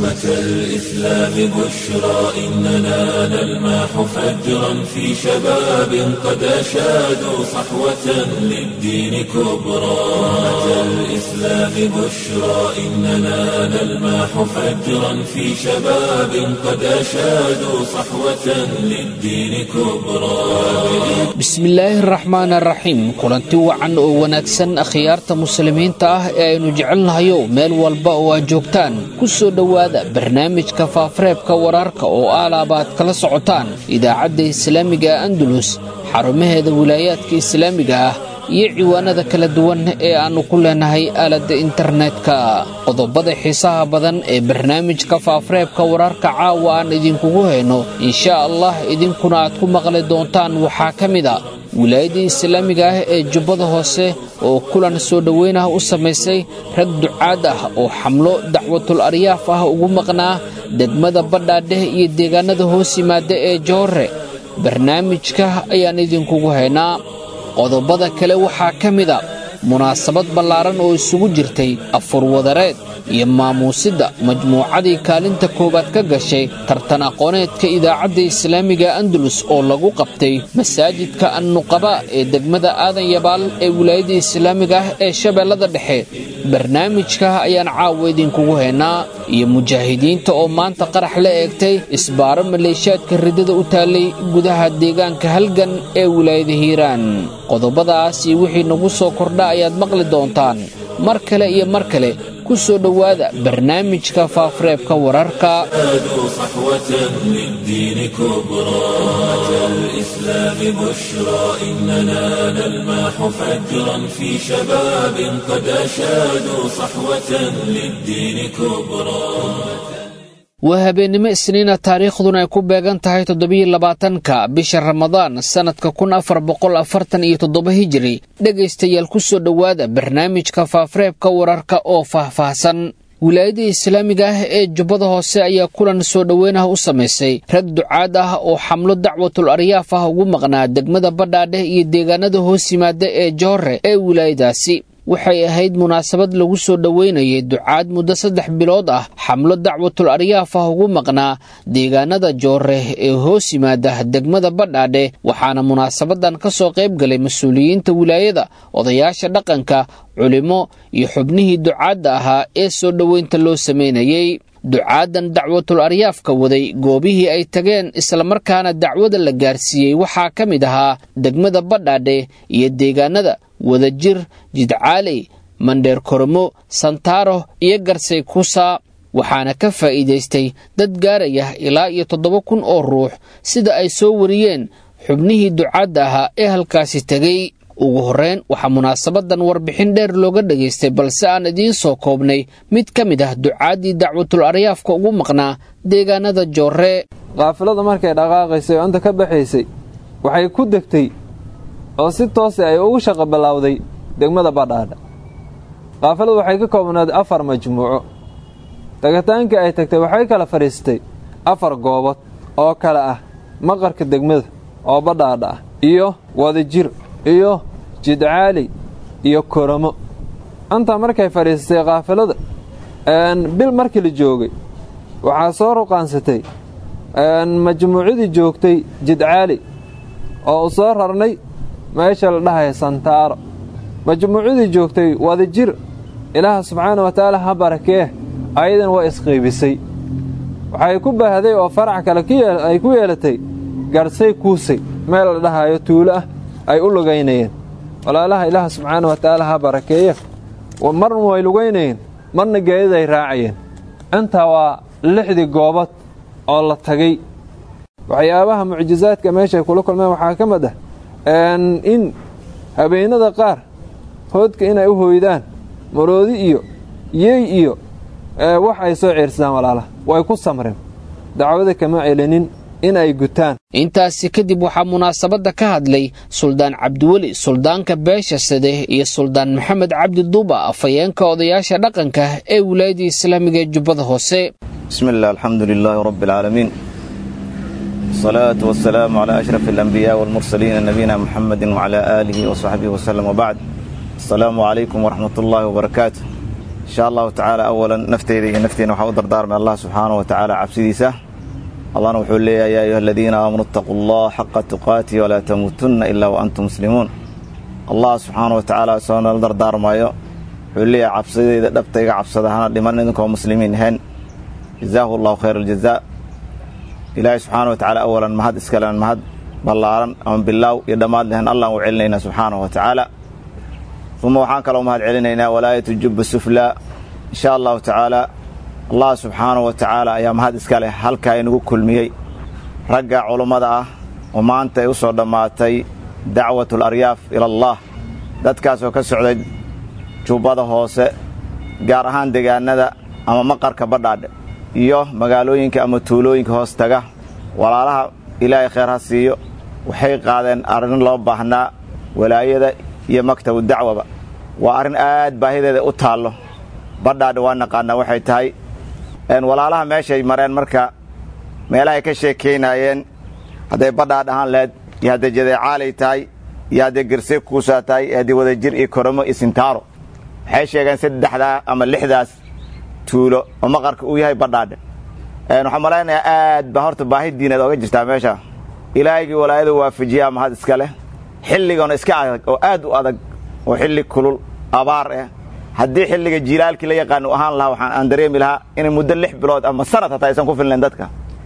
أمة الإسلام بشرى إننا نلمح فجرا في شباب قد أشادوا صحوة للدين كبرى أمة الإسلام بشرى إننا نلمح فجرا في شباب قد أشادوا صحوة للدين كبرى bismillaahi araxmaan araxiim kulanti wacan oo wanaagsan akhyaarta muslimiinta ah ee aynu jecelnahayo meel walba oo aad joogtaan ku soo dhowaada barnaamijka faafareebka wararka oo aalaabaad kala socotaan idaacadda islaamiga andalus xarumaheeda wilaayaadka islaamiga ah iyo ciwaanada kala duwan ee aannu ku leenahay aaladda internetka qodobada xiisaha badan ee barnaamijka faafareebka wararka caawa aan idinkugu hayno insha allah idinkuna aad ku maqli doontaan waxaa ka mid a wilaayadda islaamiga ah ee jubbada hoose oo kulan soo dhoweyn ah u samaysay rag ducaad ah oo xamlo dacwatul aryaaf ah ugu maqnaa degmada badhaadheh iyo deegaanada hoos yimaada ee joore barnaamijka ayaan idinkugu haynaa qodobada kale waxaa ka mid a munaasabad ballaaran oo isugu jirtay afurwadareed iyo maamuusidda majmuucadii kaalinta koowaad ka gashay tartan aqooneedka idaacadda islaamiga andalus oo lagu qabtay masaajidka annuqaba ee degmada aadan yabaal ee wilaayadda islaamiga ah ee shabeellada dhexe barnaamijka ayaan caawa idinkugu haynaa iyo mujaahidiinta oo maanta qarax la eegtay isbaaro maleeshaadka riddada u taallay gudaha deegaanka halgan ee wilaayada hiiraan qodobadaas iyo wixii nagu soo kordha ayaad maqli doontaan mar kale iyo mar kale ku soo dhowaada barnaamijka faafareebka wararka صحوة للدين كبرى أمة الإسلام بشرى إننا نلمح فجرا في شباب قد أشادوا صحوة للدين كبرى waa habeennimo isniina taariikhduna ay ku beegan tahay toddobiyo labaatanka bisha ramadaan sannadka kun afar boqol afartan iyo toddoba hijiri dhegaystayaal ku soo dhowaada barnaamijka faafareebka wararka oo faahfaahsan wilaayadda islaamiga ah ee jubbada hoose ayaa kulan soo dhoweyn ah u samaysay rag ducaad ah oo xamlo dacwatul aryaaf ah ugu maqnaa degmada badhaadheh iyo deegaanada hoos yimaada ee joore ee wilaayadaasi waxay ahayd munaasabad lagu soo dhoweynayay ducaad muddo saddex bilood ah xamlo dacwatul aryaaf ah ugu maqnaa deegaanada joore ee hoos yimaada degmada badhaadhe waxaana munaasabadan ka soo qayb galay mas-uuliyiinta wilaayada odayaasha dhaqanka culimo iyo xubnihii ducaadda ahaa ee soo dhoweynta loo sameynayey ducaadan dacwatul aryaafka waday goobihii ay tageen islamarkaana dacwada la gaarsiiyey waxaa ka mid ahaa degmada badhaadhe iyo deegaanada wadajir jidcaaley mandheer koromo santaaro iyo garsay kusa waxaana ka faa'iidaystay dad gaaraya ilaa iyo toddoba kun oo ruux sida ay soo wariyeen xubnihii ducaadda ahaa ee halkaasi tegey ugu horreyn waxaa munaasabadan warbixin dheer looga dhagaystay balse aan idiin soo koobnay mid ka mid ah ducaaddii dacwatul aryaafka ugu maqnaa deegaanada joore qaafilada markay dhaqaaqaysay oo inta ka baxaysay waxay ku degtay oo si toose ay ugu shaqo ballawday degmada badhaadha qaafiladu waxay ka koobnayd afar majmuuco tagataankii ay tagtay waxay kala fadhiistay afar goobood oo kale ah maqarka degmada oo badhaadha ah iyo wadajir iyo jidcaali iyo koromo intaa markay fadhiistay kaafilada bil markii la joogay waxaa soo ruqaansatay majmuucadii joogtay jidcaali oo u soo rarnay meesha la dhahaya santaaro majmuucadii joogtay wadajir ilaaha subxaana wa tacaala ha barakee ayadan waa isqaybisay waxay ku baahday oo farac kale ay ku yeelatay garsay kuusay meel la dhahayo tuulo ah ay u lugaynayeen walaalaha ilaaha subxaana wa tacaala ha barakeeya marna way lugaynayeen marna geedid ay raacayeen intaa waa lixdii goobad oo la tagay waxyaabaha mucjisaadka meeshay kula kulmeen waxaa ka mid ah in habeennada qaar hoodka inay u hooydaan maroodi iyo yey iyo wax ay soo ceersadaan walaalaha way ku samreen dacwada kama celinin in ay gutaan intaasi kadib waxaa munaasabadda ka hadlay suldaan cabdiweli suldaanka beesha sade iyo suldaan maxamed cabdi duuba afhayeenka odayaasha dhaqanka ee wilaayadda islaamiga ee jubbada hoose بسم الله الحمد لله رب العالمين الصلاة والسلام على أشرف الأنبياء والمرسلين نبينا محمد وعلى آله وصحبه وسلم وبعد السلام عليكم ورحمة الله وبركاته insha allahu tacaala awalan nafteyda iyo nafteena waxaa u dardaarmay allah subxaanahu wa tacaala cabsidiisa allahna wuxuu leeyahay yaa ayuha aladiina aamanuu ittaquu allah xaqa tuqaatihi walaa tamuutunna ilaa wa antum muslimuun allah subxaana wa tacaala soo nala dardaarmayo wuxuu leeyahay cabsidayda dhabta iga cabsada hana dhiman idinkoo muslimiin ahayn jazaahu allahu khayr aljazaa ilaahay subxaana wa tacaala awalan mahad iskalen mahad ballaaran ama bilaaw iyo dhammaad lehen allaan u celinaynaa subxaanahu wa tacaala uma waxaan kaloo mahad celinaynaa walaayatu jubba suflaa insha allahu tacaala allah subxaanahu wa tacaala ayaa mahad iska leh halkaa inagu kulmiyey ragga culummada ah oo maanta ay u soo dhammaatay dacwatu alaryaaf ila allah dadkaasoo ka socday jubbada hoose gaar ahaan deegaanada ama maqarka badhaadhe iyo magaalooyinka ama tuulooyinka hoos taga walaalaha ilaahay khayr ha siiyo waxay qaadeen arrin loo baahnaa walaayada iyo maktabu dacwaba waa arrin aad baahideeda u taallo badhaadhe waa naqaanaa waxay tahay walaalaha meeshay mareen marka meelahay ka sheekaynaayeen hadday badhaadh ahaan lahayd iyo hadday jadeecaalay tahay iyo hadday gersey kuusaa tahay iyo haddii wadajir iyo koromo iyo sintaaro waxay sheegeen saddexdaa ama lixdaas tuulo oo maqarka uu yahay badhaadhe waxaan malaynayaa aad baa horta baahi diineed ooga jirtaa meesha ilaahygii walaayadu waafajiyaa mahad iska leh xilligoona iska adag oo aad u adag oo xilli kulul abaar ah haddii xilliga jiilaalkii la yaqaan u ahaan lahaa waxaan aan dareemi lahaa inay muddo lix bilood ama sanad hataa aysan ku filnayn dadka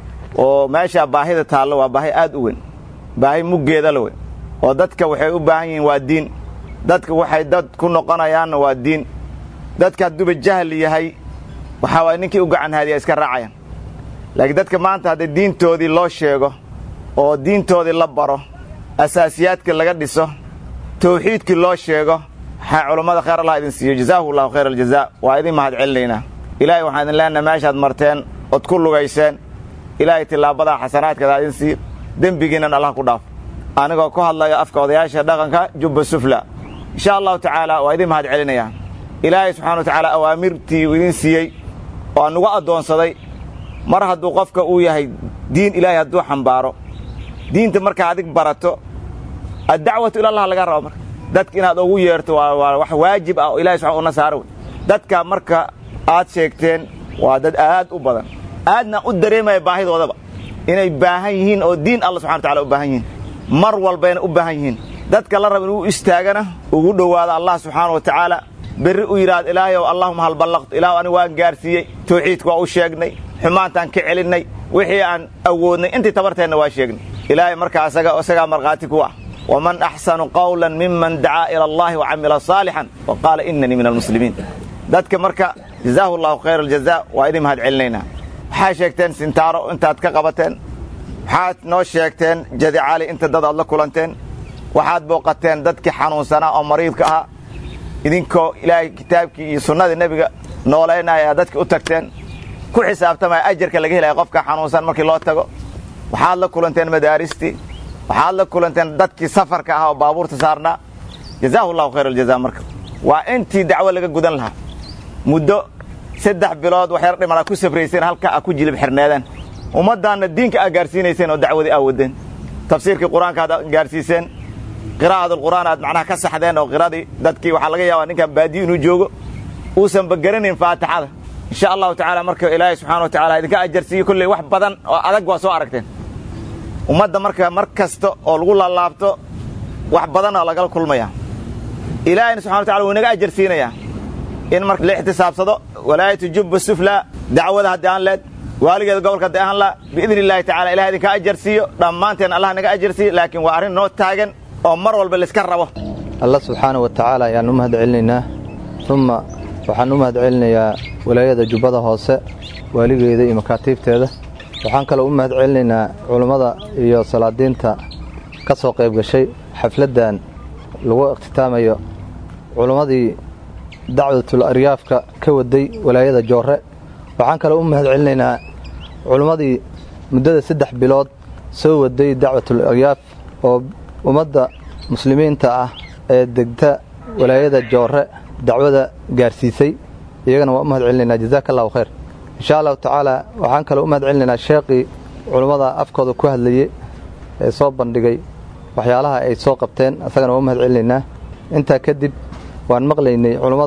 oo meesha baahida taallo waa baahi aad u weyn baahi muggeeda la weyn oo dadka waxay u baahan yihiin waa diin dadka waxay dad ku noqonayaanna waa diin dadka hadduuba jahli yahay waxaa waay ninkii u gacan haadiya iska raacayaan laakiin dadka maanta haddii diintoodii loo sheego oo diintoodii la baro asaasiyaadka laga dhiso tawxiidkii loo sheego waxaa culammada khayr allah idin siiyo jazaahu allahu khayr aljazaa waa idin mahad celinaynaa ilaahay waxaan idin leenahay meeshaad marteen ood ku lugayseen ilaahay tilaabadaa xasanaadkadaa idin siiyo dembigiinnan allah ku dhaafo anigoo ku hadlayo afka odayaasha dhaqanka jubba sufla insha allahu tacaala waa idin mahad celinayaa ilaahay subxana wa tacaala awaamirtii uu idin siiyey oo anugu addoonsaday mar hadduu qofka uu yahay diin ilaahay hadduu xambaaro diinta markaa adig barato addacwatu ilallah laga rabo marka dadka inaad ugu yeerto waa wax waajib ah oo ilahay subxana una saaro wey dadka marka aad sheegteen waa dad aad u badan aadna u dareemaya baahidoodaba inay baahan yihiin oo diin alla subxana wa tacala u baahan yihiin mar walbayna u baahan yihiin dadka la raba inuu istaagana ugu dhowaado allah subxaana wa tacaala berri u yidhaahdo ilaahay ow allahuma hal ballaqtu ilaah anigu waan gaarsiiyey tawxiidka waa u sheegnay xumaantaan ka celinnay wixii aan awoodnay intii tabarteenna waa sheegnay ilaahay markaa isagaa markhaati ku ah waman axsanu qawlan miman dacaa ila allahi wa camila saalixan wa qaala inanii min almuslimiin dadka marka jazaahu allahu khayr aljazaa waa idin mahad celinaynaa waxaa sheegteen sintaaro intaad ka qabateen waxaad noo sheegteen jadi cali inta dad aad la kulanteen waxaad booqateen dadkii xanuunsanaa oo mariidka ahaa idinkoo ilaahay kitaabkii iyo sunnadii nebiga noolaynaya dadki u tagteen ku xisaabtamaya ajarka laga helaya qofka xanuunsan markii loo tago waxaad la kulanteen madaaristii waxaad la kulanteen dadkii safarka ahaa oo baabuurta saarnaa jazaahu allahu khayr aljaza marka waa intii dacwo laga gudan lahaa muddo saddex bilood wax yar dhimana ku safrayseen halka a ku jilib xirneedeen ummaddaanna diinka aa gaarsiinayseen oo dacwadii aa wadeen tafsiirkii qur-aanka aad gaarsiiseen qiraa'atulqur'aan aad macnaha ka saxdeen oo qiradii dadkii waxaa laga yaabaa ninkan baadiyo inuu joogo uusanba garanayn faatixada insha allahu tacaala marka ilaahay subxana wa tacala idinka ajarsiiyo kolley wax badan oo adag waa soo aragteen ummadda marka mar kasta oo lagu laalaabto wax badan oo lagala kulmaya ilaahayna subxana wa tacala wuu inaga ajarsiinayaa in marka la ixtisaabsado walaayatu jubba sufla dacwada haddii aan leed waaligeeda gobolka haddii aan la biidni illaahi tacala ilahay idinka ajarsiiyo dhammaanteen allah naga ajarsiiyo laakiin waa arrin noo taagan oo mar walba layska rabo alla subxaana wa tacaala ayaan u mahad celinaynaa umma waxaan u mahad celinayaa walaayada jubbada hoose waaligeeda iyo makaatiibteeda waxaan kaloo u mahad celinaynaa culummada iyo salaadiinta ka soo qayb gashay xafladdan lagu ikhtitaamayo culummadii dacwatul aryaafka ka waday walaayada joorre waxaan kaloo u mahad celinaynaa culummadii muddada saddex bilood soo waday dacwatul aryaaf oo ummadda muslimiinta ah ee degta walaayada joorre dacwada gaarsiisay iyagana waan u mahad celinaynaa jazaaka allahu khayr insha allahu tacaala waxaan kaloo u mahad celinaynaa sheeqii culummada afkooda ku hadlayey ee soo bandhigay waxyaalaha ay soo qabteen asagana waan u mahad celinaynaa intaa kadib waan maqlaynay culummada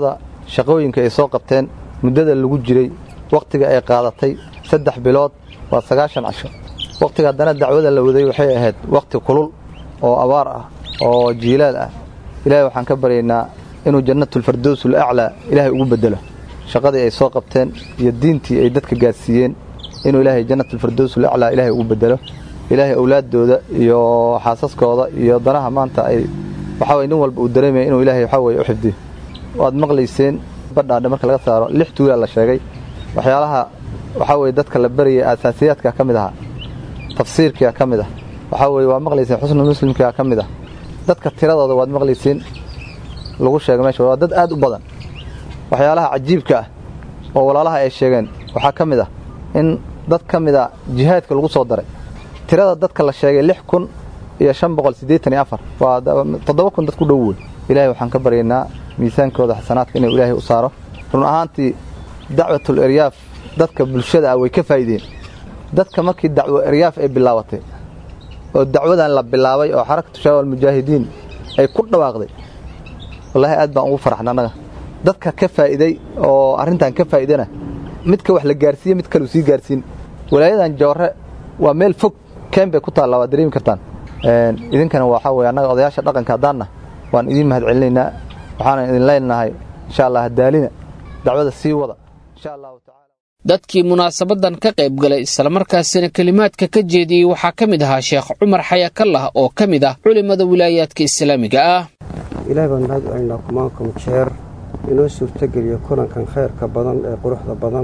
shaqooyinka ay soo qabteen muddada lagu jiray wakhtiga ay qaadatay saddex bilood waa sagaashan casho wakhtiga haddana dacwada la waday waxay ahayd wakhti kulul oo abaar ah oo jiilaal ah ilaahay waxaan ka baryaynaa inuu jannatulfardowsul aclaa ilaahay ugu beddelo shaqadii ay soo qabteen iyo diintii ay dadka gaadsiiyeen inuu ilaahay jannatulfardowsul aclaa ilaahay ugu beddelo ilaahay awlaaddooda iyo xaasaskooda iyo danaha maanta ay waxaa weye nin walba uu dareemaya inuu ilaahay waxaa weye u xifdiyo waad maqlayseen badhaadhe marka laga saaro lix tuulaa la sheegay waxyaalaha waxaa weye dadka la barayay aasaasiyaadka ka mid ahaa tafsiirkia ka mid ah waxaa weye waa maqlayseen xusnu muslimkaa ka mid ah dadka tiradooda waad maqlayseen lagu sheegay meesha waa dad aad u badan waxyaalaha cajiibka ah oo walaalaha ay sheegeen waxaa ka mid ah in dad ka mid a jihaadka lagu soo daray tirada dadka la sheegay lix kun iyo shan boqol siddeetan iyo afar waa toddoba kun dad ku dhow wey ilaahay waxaan ka baryaynaa miisaankooda xasanaadka inuu ilaahay u saaro run ahaantii dacwatul eryaaf dadka bulshada ah way ka faa'iideen dadka markii dacwo eryaaf ay bilaabatay oo dacwadan la bilaabay oo xarakatu shabaab almujaahidiin ay ku dhawaaqday wallaahi aad baan ugu faraxna annaga dadka ka faa'iiday oo arrintan ka faa'iidana midka wax la gaarsiiye mid kaleu sii gaarsiin walaayadan joorre waa meel fog keen bay ku taallaa waad dareemi kartaan idinkana waxaa weye annaga odayaasha dhaqanka haddaanna waan idiin mahad celinaynaa waxaana idin leenahay insha allah hadaalina dacwada sii wada insha allahu tacala dadkii munaasabadan ka qayb galay islamarkaasina kelimaadka ka jeediyey waxaa ka mid ahaa sheekh cumar xayakallah oo ka mid ah culimmada wilaayaadka islaamiga ah ilaahay baan mahad celinaa kumaankum jeer inoo suurtogeliyo kulankan khayrka badan ee quruxda badan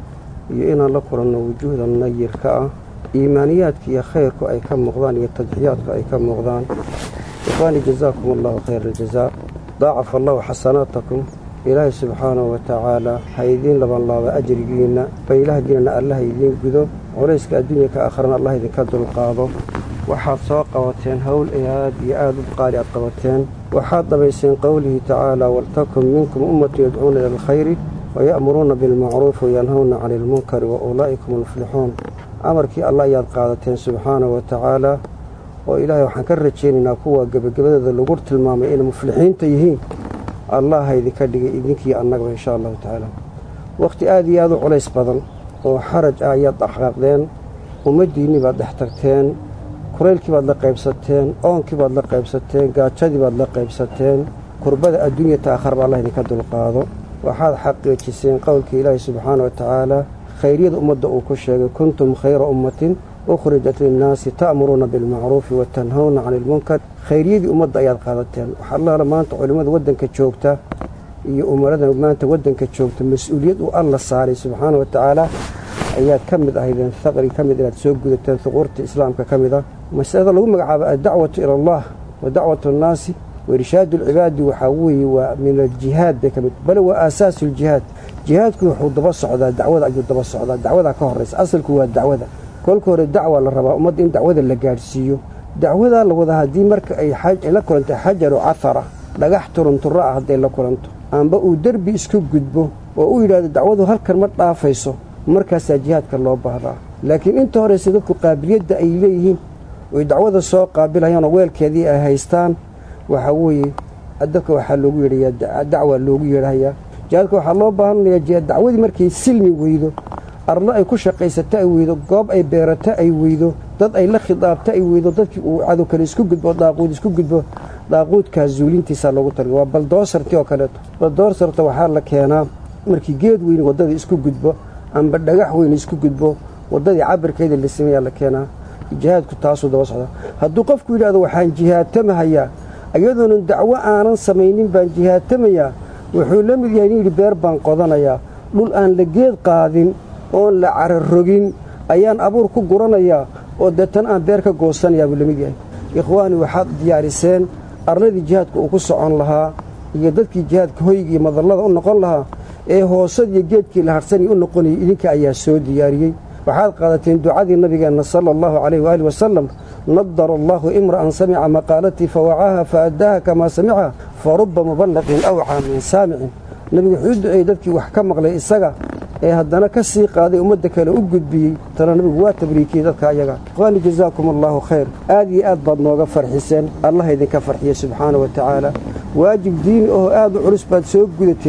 iyo inaan la kulanno wujuuhda nayirka ah iimaaniyaadka iyo khayrku ay ka muuqdaan iyo tadxiyaadku ay ka muuqdaan ikhwaani jazaakum allahu khayr aljazaa daacaf allahu xasanaatakum ilaahay subxaanahu wa tacaala ha idiin labanlaaba ajrigiinna baylahdiinana allaha idiin gudo culayska adduunya ka akhrana allah idinka dulqaado waxaad soo qabateen howl aad iyo aad u qaali aad qabateen waxaad dhabayseen qowlihi tacaala waltakun minkum ummatun yadcuuna ila alkhayri waya'muruuna bilmacruufi wayanhawna cani ilmunkari wa ulaa'ikum almuflixuun amarkii allah ayaad qaadateen subxaanahu wa tacaala oo ilaahay waxaan ka rajaynaynaa kuwa gebagabadooda lagu tilmaamay inay muflixiinta yihiin allah ha idinka dhigay idinkii annagaba inshaa allahu tacaala wakhti aad iyo aad u culays badan oo xaraj ah ayaad dhaqaaqdeen ummaddiinnii baad dhex tagteen kuraylkii baad la qaybsateen oonkii baad la qaybsateen gaajadii baad la qaybsateen kurbada adduunya ta'akharba allah idinka dulqaado waxaad xaqiijiseen qowlkii ilaahi subxaana wa tacaala khayryada ummadda uu ku sheegay kuntum khayra ummatin ukhrijat linnaasi ta'muruuna bilmacruufi wa tanhawna cani ilmunkar khayryadii ummadda ayaad qaadateen waxaalaala maanta culimmada waddanka joogta iyo umarada maanta waddanka joogta mas-uuliyad uu alla saaray subxaana wa tacaala ayaad ka mid ahaydeen haqri ka mid inaad soo gudateen huquurta islaamka ka mid ah masalada lagu magacaabo addacwatu ila allah wa dacwatu annaasi wairshaadu alcibaadi waxaa weeye waa min aljihaad bay ka mid bale waa aasaasu ljihaad jihaadku wuxuu daba socdaa dacwada ayuu daba socdaa dacwadaa ka horraysa asalku waa dacwada kolka hore dacwa la rabaa ummadda in dacwada la gaadhsiiyo dacwadaa la wadaa haddii marka ay la kulantay xajaru cahara dhagax turunturro ah hadday la kulanto amba uu derbi isku gudbo oo u yidhaahdo dacwadu halkan ma dhaafayso markaasaa jihaadka loo baahdaa laakiin inta horeyse dadku qaabiliyadda ay leeyihiin oy dacwada soo qaabilayaanoo weelkeedii ay haystaan waxaa weeye dadka waxaa loogu yeedhayaa dacwa loogu yeedhayaa jihaadka waxaa loo baahanayaa dacwadii markay silmi weydo arlo ay ku shaqaysato ay weydo goob ay beerato ay weydo dad ay la khidaabto ay weydo dadkii uu cadow kale isku gudbo daaquud isku gudbo daaquudkaa zuulintiisaa loogu targa waa baldoosarti oo kaleeto baldoosarta waxaa la keenaa markii geed weyn waddada isku gudbo amba dhagax weyn isku gudbo waddadii cabirkeeda la sameeyaa la keenaa jihaadku taasuu daba socdaa hadduu qofku yidhahdo waxaan jihaatamahayaa iyadoonan dacwo aanan samaynin baan jihaatamayaa wuxuu la mid yahay nin yidhi beer baan qodanayaa dhul aan la geed qaadin oon la cararogin ayaan abuur ku guranayaa oo deetan aan beer ka goosanayaa buu la mid yahay ikhwaani waxaad diyaariseen arladii jihaadka uu ku socon lahaa iyo dadkii jihaadka hoyga iyo madallada u noqon lahaa ee hoosadiiyo geedkii la harhsanaya u noqonayay idinka ayaa soo diyaariyey waxaad qaadateen ducadii nabigeenna sala allahu calayh waaalih wasalam nadara allaahu imra'an samica maqaalatii fawacaaha fa addaaha kamaa samica fa rubba muballaqin awcaa min saamicin nebigu wuxuu u duceeyey dadkii wax ka maqlay isaga ee haddana ka sii qaaday ummadda kale u gudbiyey tana nebigu waa tabriikiyey dadka ayaga ikhwaani jazaakum allaahu khayr aad iyo aad baad nooga farxiseen allah idinka farxiye subxaana wa tacaala waajib diini oo aad u culus baad soo gudateen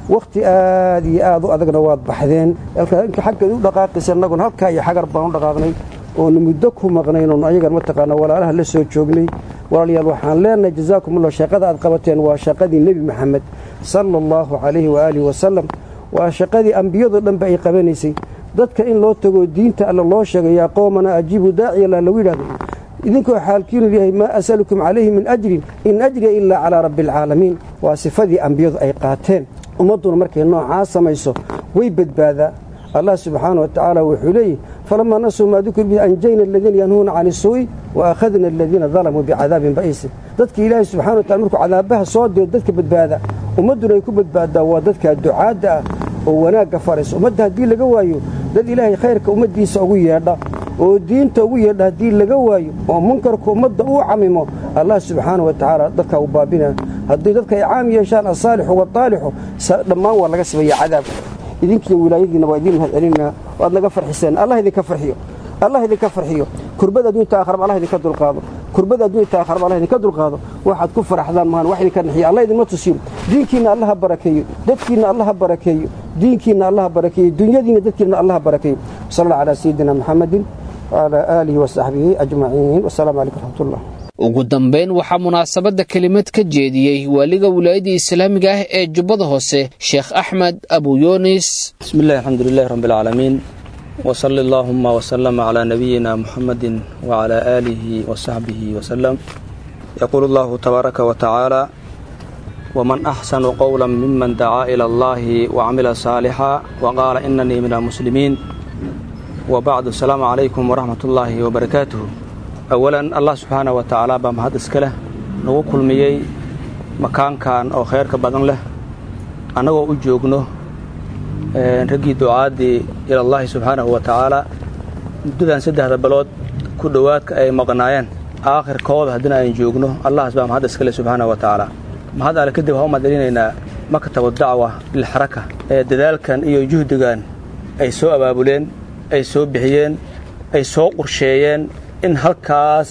wakhti aad iyo aad u adagna waad baxdeen inka xaggeed u dhaqaaqaysa annaguna halkaa iyo xagar baan u dhaqaaqnay oonu muddo ku maqnayn oonu ayagan mataqaana walaalaha la soo joognay walaalayaal waxaan leenahay jazaakumullah shaqada aad qabateen waa shaqadii nebi maxamed sala allahu calayhi waaalihi wasalam waa shaqadii ambiyadoo dhanba ay qabanaysay dadka in loo tago diinta alla loo sheego yaa qoomana ajiibu daaciyala lagu yidhahdo idinkoo xaalkiinu yahay maa asalukum calayhi min ajrin in ajriya ilaa calaa rabbi alcaalamiin waa sifadii ambiyadu ay qaateen ummadduna markay noocaa samayso way badbaadaa allah subxaana wa tacaala wuxuu leeyihi falamaa nasuu maa dukir bihi anjayna aladiina yanhuuna can isuu'i wa akhadna aladiina dalamuu bicadaabin ba'iisin dadka ilaahay subxana wa tacala markuu cadaabaha soo diro dadka badbaada ummadduna ay ku badbaaddaa waa dadka ducaadda ah oo wanaagga faraysa ummadda haddii laga waayo dad ilaahay khayrka ummaddiisa ugu yeedha oo diinta ugu yeedha haddii laga waayo oo munkarka ummadda uu camimo allah subxaana wa tacaala dadkaa u baabina haddii dadka ay caam yeeshaan asaalixu wataalixu dhammaan waa laga sibaya cadaabka idinkiiyo wilaayadiina waa idiin mahad celinaa waad naga farxiseen allah idinka farxiyo allah idinka farxiyo kurbada adduunta aakharaba allah idinka dulqaado kurbada adduunta aakharaba allah idinka dulqaado waxaad ku faraxdaan maahan wax idinka naxiyo allah idinma tusiyo diinkiinna allaha barakeeyo dadkiinna allaha barakeeyo diinkiinna allaha barakeeyo dunyadiinna dadkiinna allaha barakeeyo sal allah calaa sayidina maxamedin wcalaa aalihi wasaxbihi ajmaciin wasalaamu calaykum raxmatullah ugu dambayn waxaa munaasabadda kelimad ka jeediyey waaliga wilaayadda islaamiga ah ee jubbada hoose sheekh axmed abu yunis بسم الله الحمد لله رب العالمين وصلى اللهم وسلم على نبينا محمد وعلى آله وصحبه وسلم يقول الله تبارك وتعالى ومن أحسن قولا ممن دعا إلى الله وعمل صالحا وقال إنني من المسلمين وبعد السلام عليكم ورحمة الله وبركاته أولا الله سبحانه وتعالى بمهد اسكله نغو كلميي مكان كان أو خير كبدن له أنا وأجوغنه raggii ducaadii ilallaahi subxaanahu wa tacaala muddadan saddexda balood ku dhowaadka ay maqnaayeen aakhirkooda haddina aynu joogno allahas baa mahad iskale subxaanahu wa tacaala mahad alle kadib waxaan u mahadcelinaynaa maktabu dacwa bilxaraka ee dadaalkan iyo juhdigan ay soo abaabuleen ay soo bixiyeen ay soo qorsheeyeen in halkaas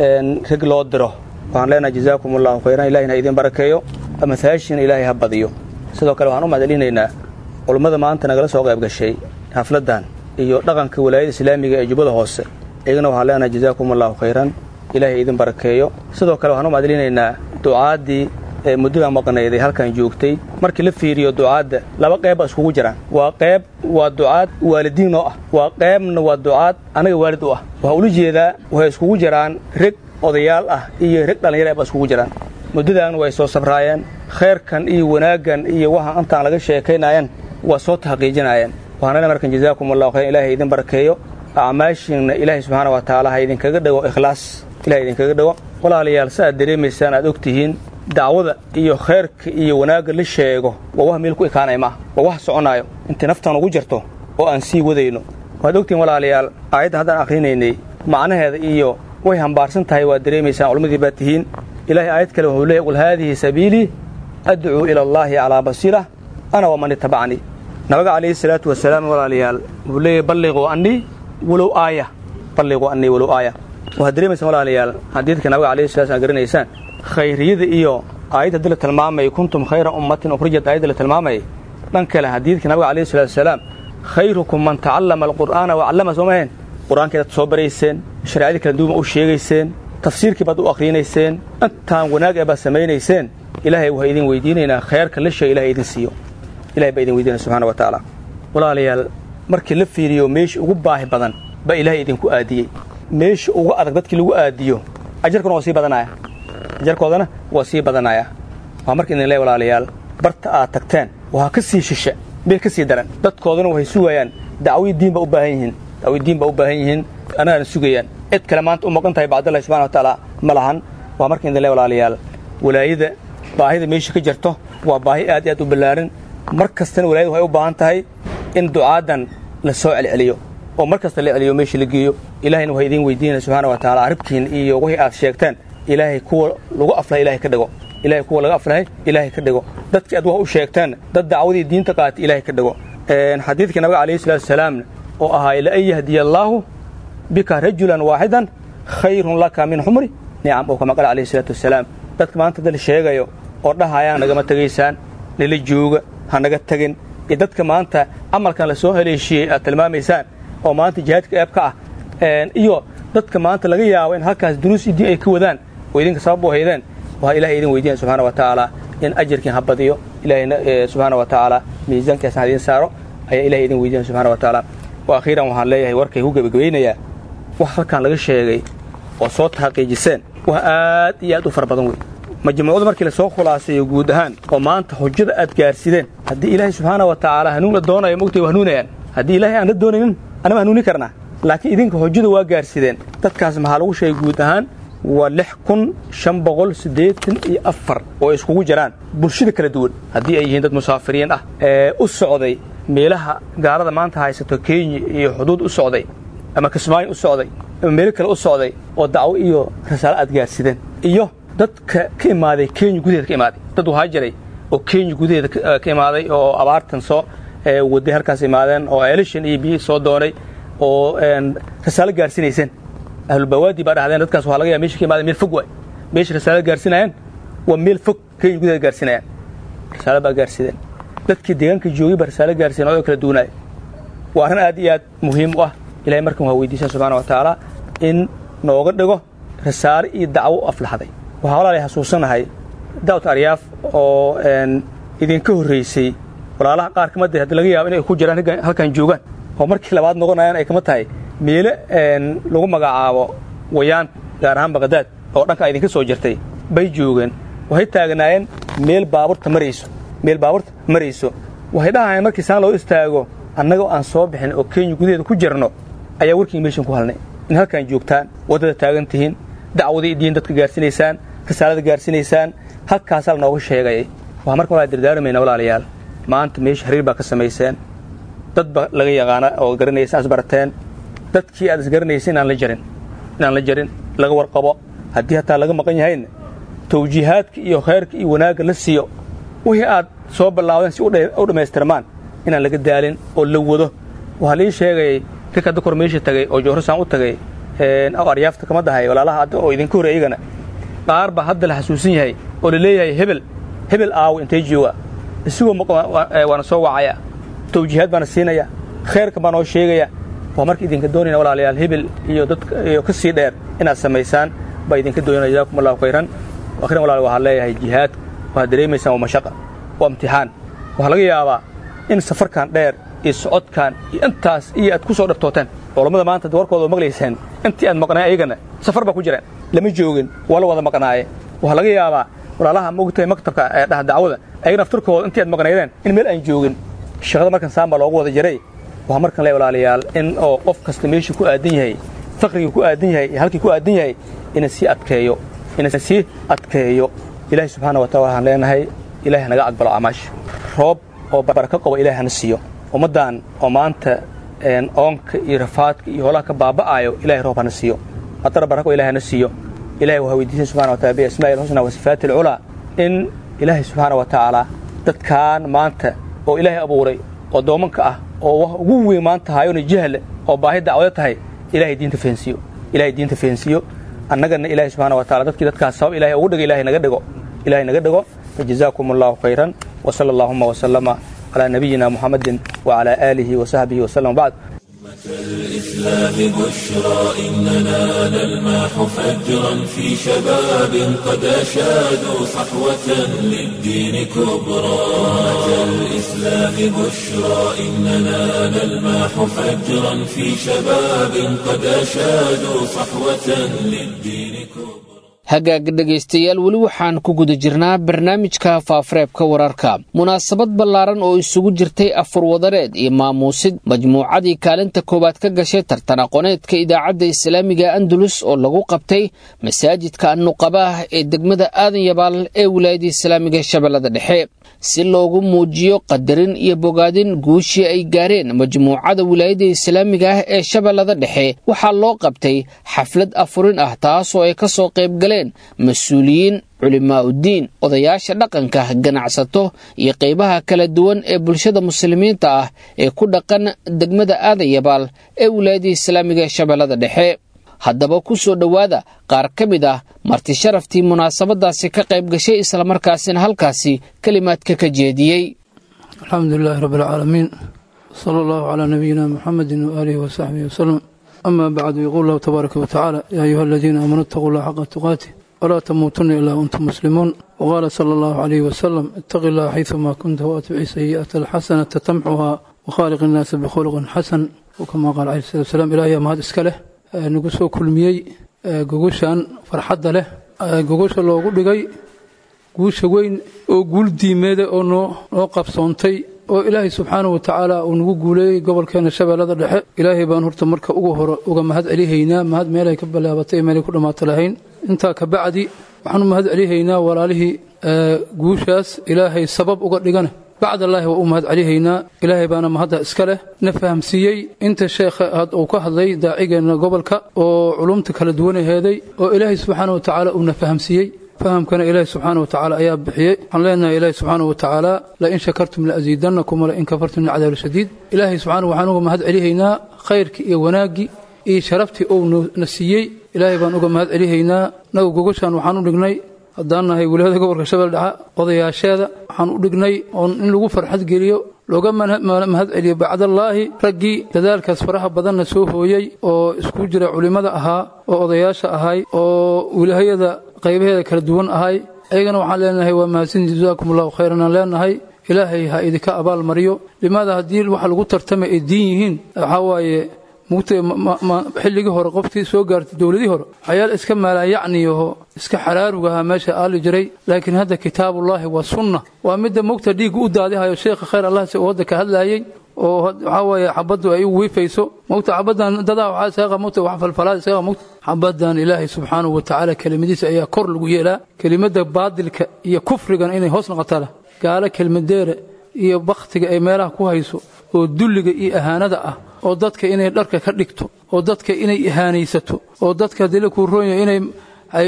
rag loo diro waxaan leenahay jazaakum allahu khayran ilahina idin barakeeyo amahaashiina ilaahay ha badiyo sidoo kale waxaan u mahadcelinaynaa culummada maanta nagala soo qayb gashay xafladdan iyo dhaqanka walaayada islaamiga ee jubbada hoose iyagana waxaan leenahay jazaakum allahu khayran ilaahay idin barakeeyo sidoo kale waxaan u mahadcelinaynaa ducaaddii ee muddadan maqnayday halkan joogtay markii la fiiriyo ducaadda laba qeyb baa iskugu jiraan waa qayb waa ducaad waalidiin oo ah waa qaybna waa ducaad anaga waalid u ah waxaa ula jeedaa waxay iskugu jiraan reg odayaal ah iyo reg dhallinyara baa iskugu jiraan muddadan way soo sabraayeen khayrkan iyo wanaaggan iyo waxaan intaan laga sheekaynayan waa soo taxqiijinaayeen waxaana markan jazaakum allahu khayran ilahay idin barakeeyo acmaashiinna ilaahay subxaana wa tacaala ha idinkaga dhago ikhlaas ilahay idinkaga dhago walaalayaal si aad dareemaysaan aad og tihiin dacwada iyo khayrka iyo wanaagga la sheego waa wax meel ku ekaanaya maaha waa wax soconaayo intay naftan ugu jirto oo aan sii wadayno waad ogtihiin walaalayaal aayaddan haddaan akhrinaynay macnaheeda iyo way hambaarsan tahay waad dareemaysaan culammadii baad tihiin ilahay aayad kale wuxuu leeyahy qul haadihi sabiilii adcuu ila allaahi calaa basiira ana waman itabacnii nabiga calayhi salaatu wasalaam walaalayaal wuxuu leeyahy balliquu annii walow aaya balliquu annii walow aaya waxaad dareemaysaan walaalayaal xadiidka nabiga calayhi salatu slam garanaysaan khayriyada iyo aayad haddii la tilmaamayay kuntum khayra ummatin ukhrijat aayadda la tilmaamayay dhan kale xadiidka nabiga calayhi salatu wasalaam khayrukum man tacallama alqur'aana wacallama soo maheen qur-aankeedaad soo barayseen shareecadii kala duuma u sheegayseen tafsiirkii baad u akhrinayseen intaan wanaag ee baad samaynayseen ilaahay waxaa idin weydiinaynaa khayrka la sheega ilahay idin siiyo ilahay baa idin weydiinaya subxana wa tacaala walaalayaal markii la fiiriyo meesha ugu baahi badan baa ilaahay idinku aadiyey meesha ugu adag dadkii lagu aadiyo ajarkuna waa sii badanaya ajarkoodana waa sii badanaya waa marka idin leey walaalayaal barta aad tagteen waa ka sii shishe meel ka sii daran dadkoodana waxay sugayaan dacwii diin baa u baahan yihiin dacwii diin baa u baahan yihiin annagana sugayaan cid kale maanta u maqan tahay bacdallahi subxana wa tacaala ma lahan waa marka idin leey walaalayaal walaayada baahida meesha ka jirto waa baahi aad iyo aad u ballaaran mar kastana walaayada waxay u baahan tahay in ducaadan la soo celceliyo oo mar kasta la celiyo meesha la geeyo ilaahayna waxaa idiin weydiinaya subxaana wa tacala aribkiin iyo wixii aad sheegteen ilaahay kuwa lagu aflahay ilahay ka dhigo ilahay kuwa laga aflahay ilaahay ka dhigo dadkii aad wax u sheegteen dad dacwadii diinta qaatay ilaahay ka dhigo xadiidkii nabiga calayhi salatu wasalaam oo ahaa la an yahdiya allaahu bika rajulan waaxidan khayrun laka min xumri nicam oo kama qala calayhi salaatu wasalaam dadka maanta dal sheegayo oo dhahayaan nagama tegaysaan nala jooga hanaga tegin iyo dadka maanta camalkan la soo haleeshiyey aad tilmaamaysaan oo maanta jihaadka eeb ka ah iyo dadka maanta laga yaabo in halkaas duruus idin ay ka wadaan oo idinka sabab u haydeen waxaa ilahay idin weydiinaya subxana wa tacaala in ajarkiin ha badiyo ilahayna subxaana wa tacaala miisaankaasna ha idin saaro ayaa ilahay idin weydiinaya subxana wa tacaala wa akhiiran waxaan leeyahay warkay ku gebagabaynayaa wax halkan laga sheegay oo soo taxaqiijiseen wax aad iyo aad u fara badan wey majmuucadu markii lasoo khulaaseeyo guud ahaan oo maanta hujada aad gaarsideen haddii ilaahay subxaana wa tacaala hanuun la doonayo mogtay waa hanuunayaan haddii ilaahay aan la doonaynin anama hanuunin karnaa laakiin idinka hujada waa gaarsideen dadkaas maxaa lagu sheegay guud ahaan waa lix kun shan boqol siddeetan iyo afar oo iskugu jiraan bulshada kala duwan haddii ay yihiin dad musaafiriin ah ee u socday meelaha gaalada maanta haysato kenya iyo xuduud u socday ama kismaayo u socday ama meelo kale u socday oo dacwo iyo rasaalo aad gaarsideen iyo dadka ka imaaday kenya gudaheeda ka imaaday dad waxaa jiray oo kenya gudaheeda ka imaaday oo abaartan soo waday halkaas imaadeen oo elishan iyo biyi soo doonay oo rasaalo gaarsiinayseen ahlulbawaadi baa dhahdeen dadkaas waxaa laga yaaba mesha ka imaadeen meel fog waay meesha rasaalo gaarsinayaan waa meel fog kenya gudaheeda gaarsinayaan rasaalo baa gaarsideen dadkii deegaanka joogay baa rasaalo gaarsiyen oo kala duunaaya waa arrin aad iyo aad muhiim u ah ilahay markan waa weydiisan subxana wa tacaala in nooga dhigo rasaalo iyo dacwo u aflaxday waxaa walaalay xasuusanahay dawt aryaaf oo idinka horraysay walaalaha qaar kama de haddi laga yaabo inay ku jiraan halkan joogaan oo markii labaad noqonayaan ay kama tahay meelo lagu magacaabo wayaan gaar ahaan baqdaad oo dhanka idinka soo jirtay bay joogeen waxay taagnaayeen meel baabuurta marayso meel baabuurta marayso waxay dhahayeen markii saan loo istaago annagoo aan soo bixin oo kenya gudaheeda ku jirno ayaa warkii meeshan ku halnay in halkaan joogtaan waddada taagan tihiin dacwadii diin dadka gaarsiinaysaan risaalada gaarsiinaysaan halkaasaa lanooga sheegayay waxaa marka walaa dardaarmayna walaalayaal maanta meesha xiriir baa ka samayseen dad ba laga yaqaana oo garanaysa asbarateen dadkii aad isgaranaysa inaan la jarin inaan la jarin laga warqabo haddii hataa laga maqan yahayna tawjiihaadka iyo khayrka iyo wanaagga la siiyo wixii aad soo ballaawdeen si u dhammaystirmaan inaan laga daalin oo la wado waxaa lii sheegayay rika dakor meesha tagay oo jowrasaan u tagay aw aryaafta kama dahay walaalaha hadda oo idinka horey iyagana qaar baa hadda la xasuusan yahay oo la leeyahay hebel hebel aawo intay jooga isigoo waana soo wacaya tawjiihaad baana siinaya khayrka baa noo sheegaya waa marka idinka doonayna walaalayaal hebel iyo dadka iyo ka sii dheer inaad samaysaan baa idinka doonayna jazakum allahu khayran akhiran walaal waxaan leeyahay jihaad waxaad dareemaysaan waa mashaqa waa imtixaan waxaa laga yaabaa in safarkan dheer iyo socodkan iyo intaas iyo aad ku soo dhabtooteen culammada maanta warkooda maqlayseen intii aad maqnay ayagana safar baa ku jireen lama joogin waa la wada maqnaaye waxaa laga yaabaa walaalaha mogtahay maktabka ee dhaha dacwada ayagana aftarkooda intii aad maqnaydeen in meel aan joogin shaqada markan saan baa loogu wada jiray waxaa markan le walaalayaal in oo qof kasta meeshuu ku aadan yahay faqrigii ku aadan yahay iyo halkii ku aadan yahay ina sii adkeeyo ina sii adkeeyo ilaahay subxaana wa taala waxaan leenahay ilahay hanaga aqbalo acmaasha roob oo barako qabo ilahay hana siiyo ummaddan oo maanta oonka iyo rafaadka iyo hoolaha ka baaba'aayo ilahay roob hana siiyo haddana barako ilahay hana siiyo ilahay waxaa weydiisan subxana wa taala biasmaa'i alxusna wa sifaati alculaa in ilaahay subxaana wa tacaala dadkan maanta oo ilaahay abuuray oo doomanka ah oo wax ugu weyn maanta haayona jahle oo baahi dacwado tahay ilahay diinta fahansiiyo ilahay diinta fahansiiyo annagana ilaahay subxana wa taala dadkii dadkaas sabab ilahay ugu dhigo ilahay naga dhigo ilahay naga dhigo fajazaakum allahu khayran وصلى اللهم وسلم على نبينا محمد وعلى آله وصحبه وسلم بعد الإسلام بشرى إننا نلمح فجرا في شباب قد أشادوا صحوة للدين كبرى الإسلام بشرى إننا نلمح فجرا في شباب قد أشادوا صحوة للدين كبرى hagaag dhegaystayaal weli waxaan ku guda jirnaa barnaamijka faafareebka wararka munaasabad ballaaran oo isugu jirtay afur wadareed iyo maamuusid majmuucadii kaalinta koowaad ka gashay tartan aqooneedka idaacadda islaamiga andalus oo lagu qabtay masaajidka annuqabaah ee degmada aadan yabaal ee wilaayada islaamiga shabeellada dhexe si loogu muujiyo qadarin iyo bogaadin guushii ay gaareen majmuucada wilaayada islaamiga ah ee shabeellada dhexe waxaa loo qabtay xaflad afurin ah taasoo ay ka soo qayb galeen mas-uuliyiin culimaa'udiin odayaasha dhaqanka ganacsato iyo qaybaha kala duwan ee bulshada muslimiinta ah ee ku dhaqan degmada aadan yabaal ee wilaayada islaamiga ee shabeellada dhexe haddaba ku soo dhowaada qaar ka mid ah marti sharaftii munaasabadaasi ka qayb gashay islamarkaasina halkaasi kelimaadka ka jeediyey الحمد لله رب العالمين صلى الله على نبينا محمد وآله وصحبه وسلم أما بعد يقول الله تبارك وتعالى يا أيها الذين آمنوا اتقوا الله حق تقاته ولا تموتن إلا وأنتم مسلمون وقال صلى الله عليه وسلم اتق الله حيثما كنت واتبع سيئة الحسنة تمحها وخالق الناس بخلق حسن وكما قال عليه الصلاة والسلام إلهي ما هذا إسكاله نقصو كل ميي قوشان فرحد له قوش الله قل لقي guusha weyn oo guul diimeeda oo noo noo qabsoontay oo ilaahay subxaana wa tacaala uu nagu guuleeyey gobolkeena shabeellada dhexe ilaahay baan horta marka ugu hore uga mahad celihaynaa mahad meelay ka balaabatay iyo meelay ku dhammaata lahayn intaa ka bacdi waxaanu mahad celihaynaa walaalihii guushaas ilaahay sabab uga dhigana bacdallaahi waa u mahad celihaynaa ilaahay baana mahadda iska leh na fahamsiiyey inta sheekha uu ka hadlay daacigeenna gobolka oo culumta kala duwanaheeday oo ilaahay subxaana wa tacaala uuna fahamsiiyey fahamkana ilaahi subxaana wa tacaala ayaa bixiyey waxaan leenahay ilaahi subxaana wa tacaala lain shakartum laaziidannakum walain kafartum lacadaabu shadiid ilaahay subxaana waxaan uga mahad celihaynaa khayrkii iyo wanaaggii iyo sharaftii uu na siiyey ilaahay baan uga mahad celihaynaa nagu gogashaan waxaan u dhignay haddaan nahay wilaayada gobolka shabel dhexe odayaasheeda waxaan u dhignay oon in lagu farxad geliyo looga mahad celiyo bacdallaahi raggii dadaalkaas faraha badanna soo hooyey oo isku jira culimmada ahaa oo odayaasha ahay oo wilaayada qaybaheeda kala duwan ahay ayagana waxaan leenahay waa mahadsan jazaakum allahu khayran aan leenahay ilaahay ha idinka abaal mariyo limaada haddii waxa lagu tartamay ay diin yihiin waxaa waaye mugtay xilligii hore qofkii soo gaartay dowladii hore waxyaal iska maalaayacniyaho iska xaraarugahaa meesha aali jiray laakiin hadda kitaabullaahi waa sunna waa midda mugta dhiigga u daadihayo sheekha khayr allah si uu hadda ka hadlaayey oo waxaa waaye xabaddu ay u wiifayso mogta xabaddan dadaa waxaa isaga mogta wax falfalaad isaga mogta xabaddan ilaahay subxaanahu wa tacaala kelimadiisa ayaa kor lagu yeelaa kelimadda baadilka iyo kufrigan inay hoos noqotala gaalo kelmadeere iyo bakhtiga ay meelaha ku hayso oo dulliga iyo ahaanada ah oo dadka inay dharka ka dhigto oo dadka inay ihaanaysato oo dadka haddii la kuu roonyayo inay ay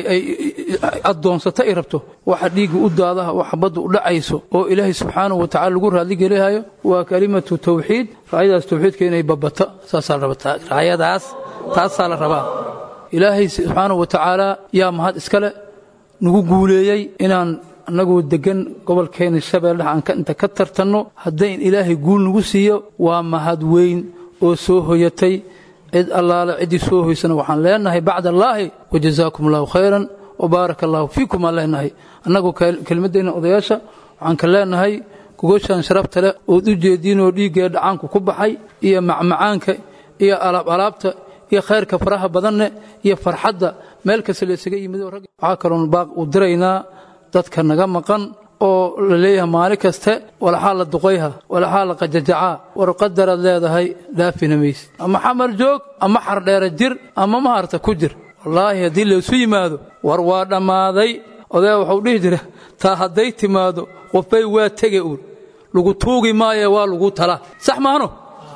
addoonsato ay rabto waxa dhiigga u daadaha oo xabadda u dhacayso oo ilaahay subxaanahu wa tacala lagu raadligelihayo waa kelimatu tawxiid raayadaas tawxiidka inay babato saasaa la rabaa raayadaas taasaa la rabaa ilaahay subxaanahu wa tacaala yaa mahad iskale nagu guuleeyey inaan annagoo deggan gobolkeena shabeelle aan inta ka tartanno haddayn ilaahay guul nagu siiyo waa mahad weyn oo soo hoyatay cid allaale ciddii soo hoysana waxaan leenahay bacd allaahi wajazaakum allahu khayran wabaaraka allahu fiikum aan leenahay annagoo kelmaddeenna odayaasha waxaan ka leenahay gogoshaan sharafta leh ood u jeediinoo dhiiggee dhacaanku ku baxay iyo macmacaanka iyo alaab alaabta iyo khayrka faraha badanne iyo farxadda meel kasta la isaga yimid waxaa kaloon baaq u diraynaa dadka naga maqan oo la leeyahay maalin kaste walaxaa la duqayha walaxaa la qajajacaa war qadaraad leedahay dhaafina maysid ama xamar joog ama xardheera jir ama maharta ku jir wallaahi haddii laysu yimaado war waa dhammaaday odaya waxuu dhihi jira taa hadday timaado qofbay waa tege uur lagu tuugi maaye waa lagu tala sax maahno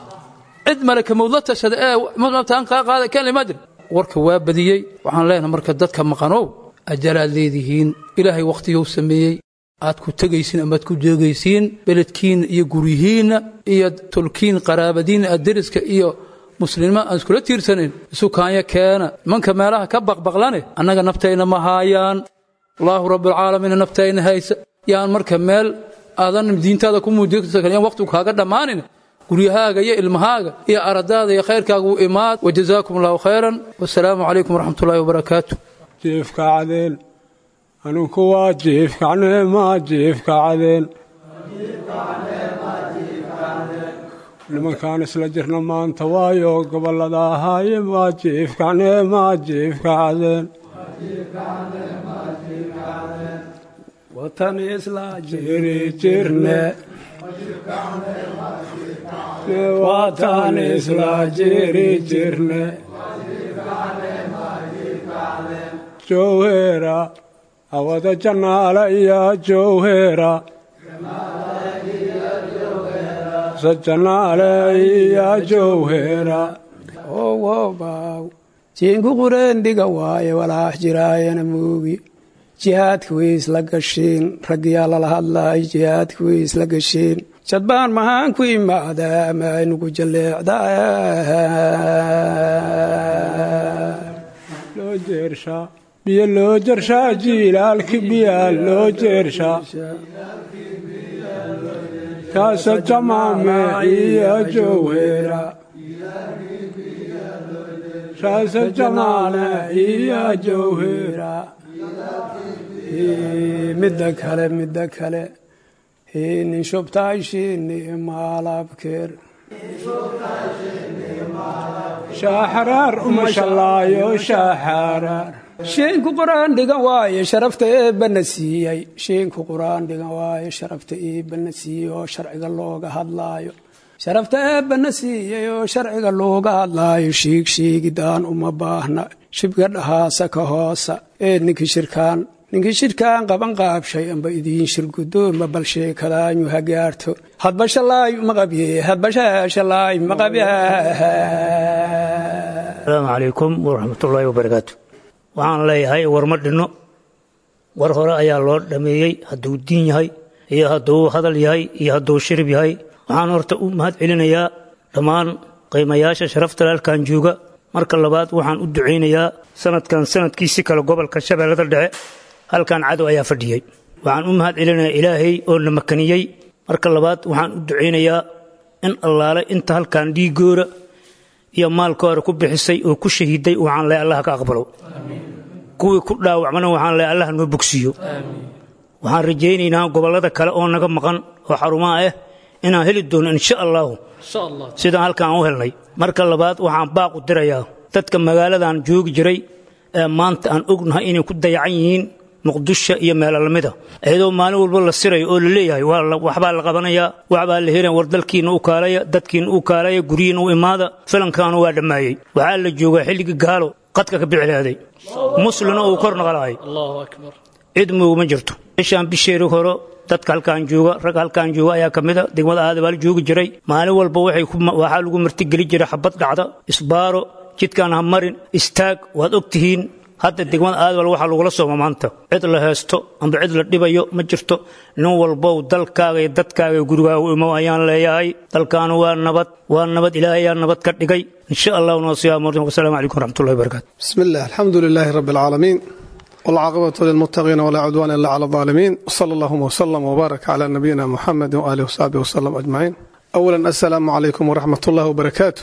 cid malaka mawdla tashada ee mabtaan kaa qaada keen lima jir warka waa badiyey waxaan leenahay marka dadka maqanow ajalaad leedihiin ilaahay wakhtiyuu sameeyey aad ku tegaysiin amaad ku jeegaysiin beledkiinna iyo guryihiinna iyo tolkiin qaraabadiinna adderiska iyo muslima aan iskula tiirsanayn isukaanya keena nimanka meelaha ka baqbaqlane annaga naftayna ma haayaan allaahu rabbilcaalamiina naftayna haysa yaan marka meel aadan diintaada ku muujiyaan waqtigu kaaga dhammaanin guryahaaga iyo ilmahaaga iyo aradaada iyo khayrkaaga u imaad wajazaakum allahu khayran wasalaamu calaykum waraxmatullaahi wabarakaatu jiifka cadeen anunku waa jiifkacnee maa jiifka cadeen nimankaan isla jirna maanta waayo gobollada ahaaye maa jiifkacnee maa jiifka cadeen watan isla jiri jirne watan isla jiri jirne jowhera awada jannaala iyo jowhera sajanaale iyo jowhera owobaw jiinku qureendiga waaye walaax jiraayana moogi jihaadka way isla gashiin raggiyaa lala hadlaay jihaadka way isla gashiin jadbaan mahaan ku imaadaa ama aynugu jalleecdaa loo jeershaa biyo loo jershaa jiilaalki biyaa loo jeershaa raasa jamaame iyo jowhera raasa jamaale iyo jowhera midda kale midda kale nin shubtaashini maalabkeer shaaxaraar uma shallaayo shaaxaraar shiinku qur-aan dhigan waaye sharafta eebbana siiyey shiinku qur-aan dhigan waaye sharafta eebbana siiyey oo sharciga looga hadlaayo sharafta eebbana siiyey oo sharciga looga hadlaayo shiig shiigidaan uma baahna shibga dhahaasa ka hoosa ee ninkii shirkaan ninkii shirkaan qaban qaabshay amba idiin shirgudooma bal sheekadaanyu ha gaarto hadba shalaayu maqabye hadba shalaayu maqabye asalaamu calaykum waraxmatullaahi wabarakaatu waxaan leeyahay war ma dhinno war hore ayaa loo dhameeyey hadduu diin yahay iyo hadduu hadal yahay iyo hadduu shirib yahay waxaan horta u mahad celinayaa dhammaan qiimayaasha sharafta halkan jooga marka labaad waxaan u ducaynayaa sanadkan sanadkiisi kale gobolka shabeellada dhexe halkan cadow ayaa fadhiyey waxaan u mahad celinayaa ilaahay oo na makaniyey marka labaad waxaan u ducaynayaa in allaale inta halkan dhiigoora iyo maalkooda ku bixisay oo ku shahiiday waxaan leeyahay allah ka aqbalo kuwii ku dhaawacmana waxaan leeyahay allah noo bogsiiyo waxaan rajaynaynaa gobollada kale oo naga maqan oo xarumaha ah inaan heli doono insha allahu sidaan halkaan u helnay marka labaad waxaan baaq u dirayaa dadka magaaladan joogi jiray ee maanta aan ognahay inay ku dayacan yihiin muqdisho iyo meelo lamida iyadoo maalin walba la sirayo oo la leeyahay waxbaa la qabanayaa waxbaa la helaya war dalkiina u kaalaya dadkiina u kaalaya guryihiina u imaada filankaanu waa dhammaayey waxaa la joogaa xilligii gaalo qadka ka bicilaaday muslina uu kor naqalahay cid mooguma jirto bishaan bisheeri horo dadka halkaan jooga rag halkaan jooga ayaa ka mida degmada aadabaal joogi jiray maalin walba waxaa lagu martigeli jiray xabad dhacda isbaaro jidkaan ha marin istaag waad og tihiin hadda degmada aadabal waxaa lagula sooma maanta cid la heesto amba cid la dhibayo ma jirto nin walbow dalkaaga iyo dadkaaga iyo gurigaaga u imow ayaan leeyahay dalkaanu waa nabad waa nabad ilaahay ayaa nabad ka dhigay insha allahu nasiyaa martin wasalaamu calaykum waraxmatullahi wabarakaatu بسم الله الحمد لله رب العالمين والعاقبة للمتقين ولا عدوان إلا على الظالمين وصلى اللهم وسلم وبارك على نبينا محمد وآله وصحبه وسلم أجمعين أولا السلام عليكم ورحمة الله وبركاته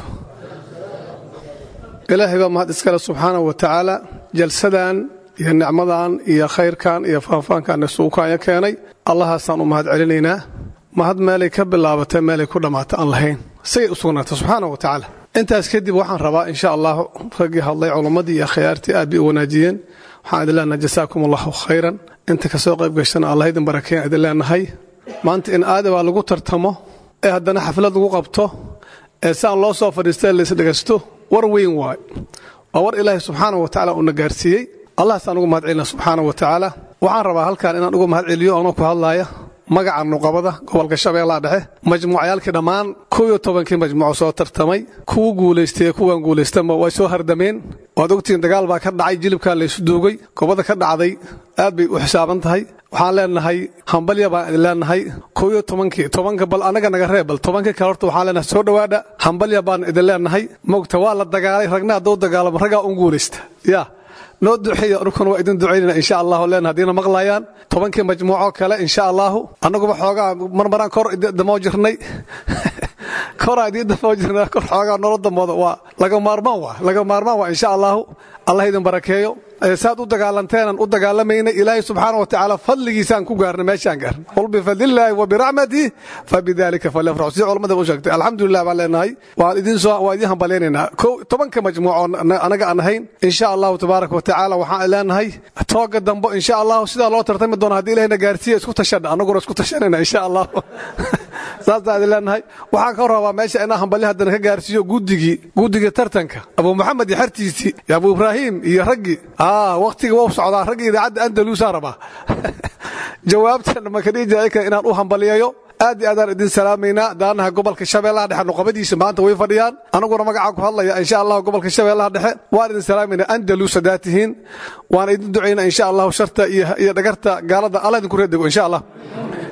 ilaahay baa mahad iskale subxaana wa tacaala jalsadan iyo nicmadan iyo khayrkan iyo faahfaankan isuukaanya keenay allahaasaan u mahad celinaynaa mahad meelay ka bilaabatay meelay ku dhammaata aan lahayn sigay u sugnaatay subxaana wa tacaala intaas kadib waxaan rabaa insha allah raggii hadlay culammadii iyo akhyaartii aad bay u wanaajiyeen waxaan idin leenahay jasaakum allahu khayran inta kasoo qayb gashana allah idin barakeyn idin leenahay maanta in aadabaa lagu tartamo ee haddana xaflad lagu qabto ee saan loo soo fadhiista laisdhegaysto war weyn waay waa war ilaahay subxaana wa tacala uuna gaarsiiyey allahasaan ugu mahad celina subxaana wa tacaala waxaan rabaa halkan inaan uga mahad celiyo anoo ku hadlaaya magaca nuqabada gobolka shabeellaha dhexe majmuucyaalkii dhammaan kow iyo tobankii majmuuco soo tartamay kuwu guulaystay kuwan guulaystanba way soo hardameen waad ogtihiin dagaal baa ka dhacay jilibkaa laysu duugay gobada ka dhacday aad bay u xisaaban tahay waxaan leenahay hambalya baan idin leenahay kow iyo tobankii tobanka bal anaga naga reeb bal tobankii kale horta waxaan leenahay soo dhowaadha hambalya baan idin leenahay mogta waa la dagaalay ragna hadduu dagaalamo raggaa un guulaysta yaa noo duceeya anukuna waa idin ducaynana insha allahu leen haddiina maqlayaan tobankii majmuuco kale insha allahu annaguba xoogaa marmaraan kor damoo jirnay koraa idiin damoo jirnay kor xoogaa nolol damooda waa laga maarmaan waa laga maarmaan waa insha allahu allah idin barakeeyo saad u dagaalanteenan u dagaalamayna ilaahay subxaana wa tacaala fadligiisaan ku gaarna meeshaan gaarna qul bifadlillaahi wa biraxmatihi fabidalika falyafraxu sidii culamada u sheegtay alxamdulilah baan leenahay waan idin soo waan idin hambalyaynaynaa kow tobanka majmuuco anaga aan ahayn insha allahu tabaaraka wa tacaala waxaan leenahay tooga dambo insha allahu sidaa loo tartami doona haddii ilahina gaarsiiya isku tashana annaguna isku tashanayna insha allahu saasaan idin leenahay waxaan ka rabaa meesha inaan hambalyo haddana ka gaarsiiyo guddigii guddiga tartanka abu maxamed iyo xertiisii iyo abu ibraahim iyo raggii wakhtiga wau socdaa ragga idaacadda andaluusaa rabaa jawaabtan makadhiijaka inaan u hambaliyayo aad iyo aadaan idin salaamaynaa daanaha gobolka shabeellaha dhexe nuqabadiisa maanta way fadhiyaan anaguna magacaa ku hadlaya insha allahu gobolka shabeellaha dhexe waan idin salaamaynaa andalus haddaad tihiin waan idin ducaynaa insha allahu sharta iyo dhagarta gaalada alla idinku reedego insha allah